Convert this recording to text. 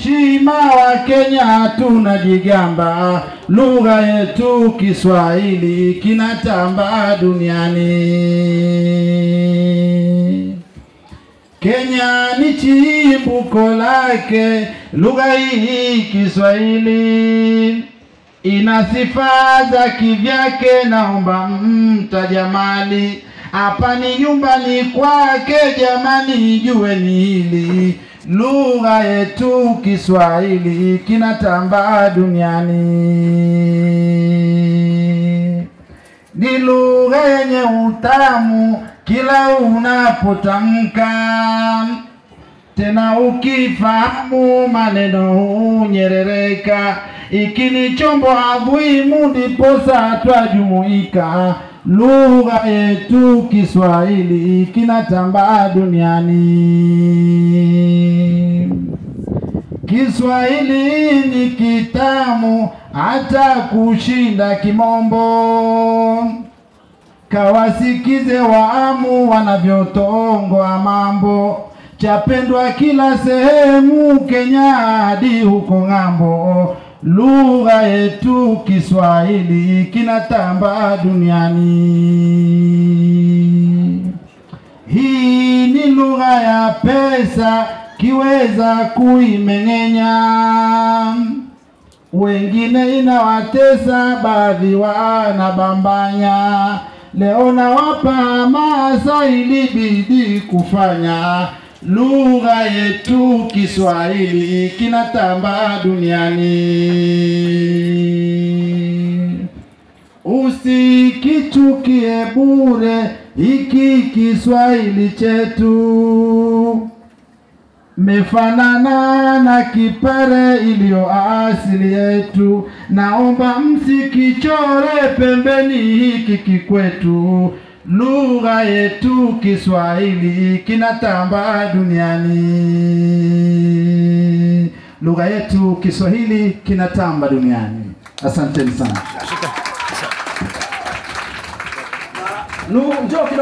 heshima wa Kenya tunajigamba, lugha yetu Kiswahili kinatamba duniani. Kenya ni chimbuko lake, lugha hii Kiswahili ina sifa za kivyake. Naomba mtajamali, hapa ni nyumbani kwake, jamani, jueni hili lugha yetu Kiswahili kinatamba duniani. Ni lugha yenye utamu kila unapotamka, tena ukifahamu maneno hunyerereka. Iki ni chombo adhimu, ndiposa twajumuika. Lugha yetu Kiswahili kinatamba duniani. Kiswahili ni kitamu hata kushinda Kimombo. Kawasikize waamu wanavyotongwa mambo, chapendwa kila sehemu, Kenya hadi huko ng'ambo. Lugha yetu Kiswahili kinatamba duniani. Hii ni lugha ya pesa, kiweza kuimeng'enya wengine inawatesa, baadhi wanabambanya. Leo nawapa hamasa ili bidii kufanya, lugha yetu Kiswahili kinatamba duniani. Usikichukie bure hiki Kiswahili chetu mefanana na kipare iliyo asili yetu. Naomba msikichore pembeni hiki kikwetu. Lugha yetu Kiswahili kinatamba duniani. Lugha yetu Kiswahili kinatamba duniani. Asanteni sana. Nu, njoo kidogo.